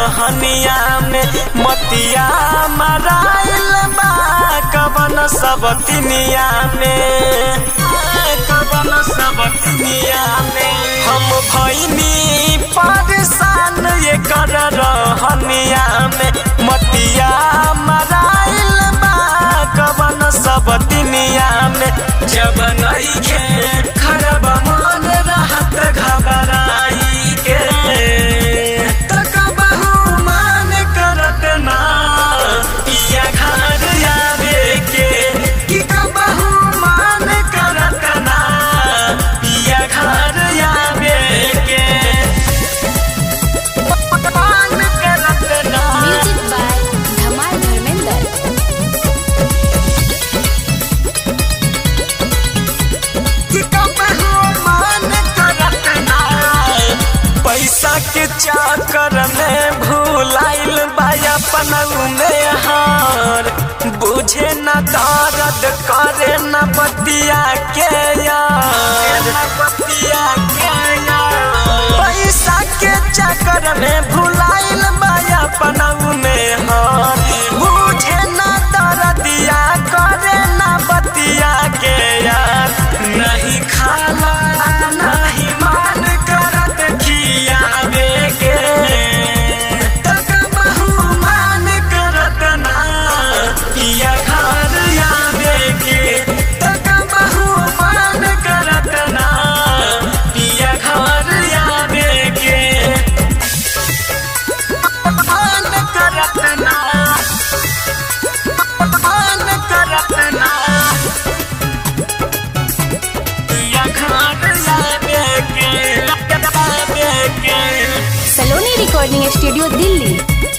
रहनिया में मतिया मराइल बा कवन सब तिनिया में कवन सब तिनिया में हम भैनी परेशान ये कर रहनिया में मतिया मराइल बा कवन सब तिनिया में जब नइखे खरब मन रहत घबराई के तक बहु मान करत ना पिया घर आवे के कि कबहू मान करत ना पिया घर आवे के मान करत ना म्यूजिक बाय धमाल धर्मेंद्र कि कबहू मान करत ना पैसा के चक्कर में भूलाइल बा अपन में हार बुझे न दर्द करे न बतिया के यार बतिया के यार पैसा के चक्कर में भूलाइल बा अपन में हार बुझे न दर्दिया करे न बतिया के यार नहीं खाला नहीं मान करत खियावे के तक बहु मान करत ना पिया घर आवे के तक बहु मान करत ना पिया घर आवे के मान करत ना मान करत ना पिया घर आवे के आवे के सलोनी रिकॉर्डिंग स्टूडियो दिल्ली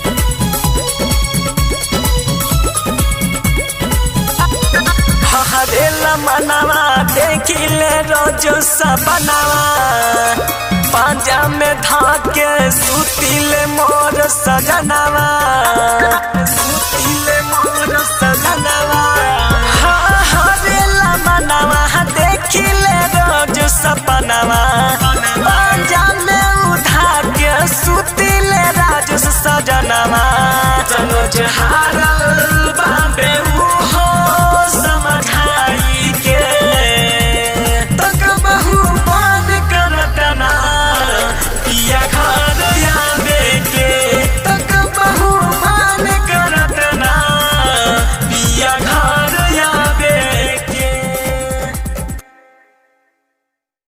हरेला मनवा देखिले रोजो सपनावा पांजा में धाके सुतिले मोर सजनवा सुतिले मोर सजनवा हाँ, हरेला मनवा देखिले रोज सपनावा पांजा में उठा के सुतिले राज सजनवा चलो जहारा